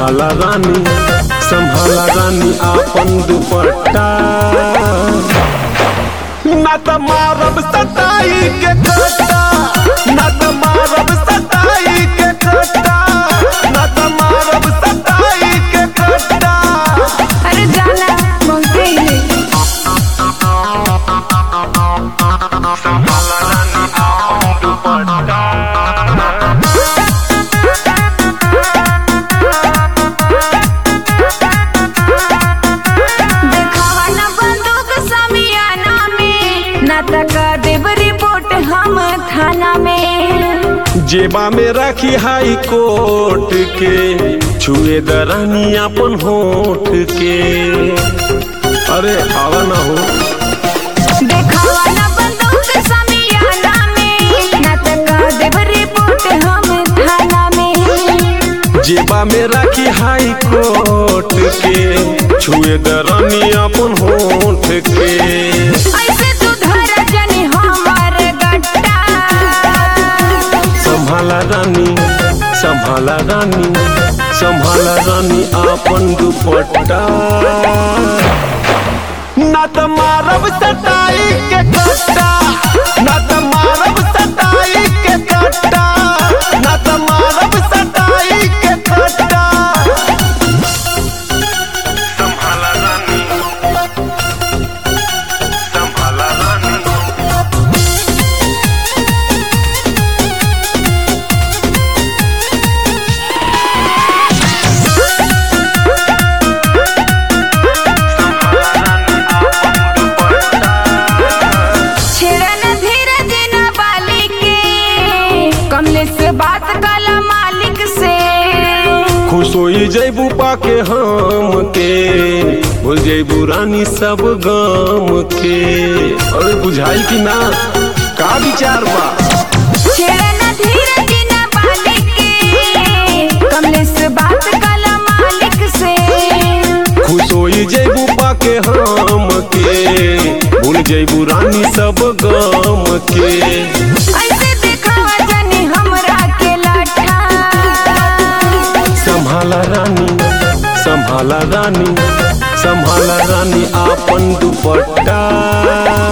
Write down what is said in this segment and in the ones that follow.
संभाला रानी संभाला रानी आपन दुपट्टा ना त मारब सताई के कट्टा ना त मारब सताई के कट्टा ना त मारब सताई के कट्टा अरे जाना बहुते ही है संभाला रानी आपन दुपट्टा देखावा न बंदूक समियाना में ना तका देब रिपोर्ट हम थाना में जेबा में राखी हाई कोर्ट के छुए दरानी अपन होठ के अरे आवा ना हो देखावा न बंदूक समियाना में ना तका देब रिपोर्ट हम थाना में जेबा में राखी हाई कोर्ट के छुए दरानी अपन होठ के ऐसे तू धर जनी हमार गट्टा संभाला रानी संभाला रानी संभाला रानी आपन दुपट्टा ना त मारब सताई के कट्टा ना त मारब सताई के कट्टा ना त मारब सताई के कट्टा संभाला रानी संभाला रानी छेड़न धीरज न बालिक के कमले से बात कला मालिक से खुश होई जैबू पाके हम के भूल जैबू रानी सब गम के अरे बुझाई कि ना का विचार बा छेड़न धीरज न बालिक के कमले से बात कला मालिक से खुश होई जैबू पाके हम के भूल जैबू रानी सब गम के ऐसे दिखावा जनी हमरा के लाठा संभाला रानी संभाला रानी संभाला रानी आपन दुपट्टा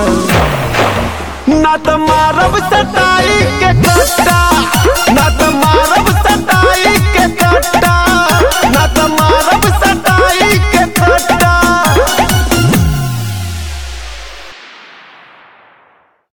ना त मारब सताई के कट्टा ना त मारब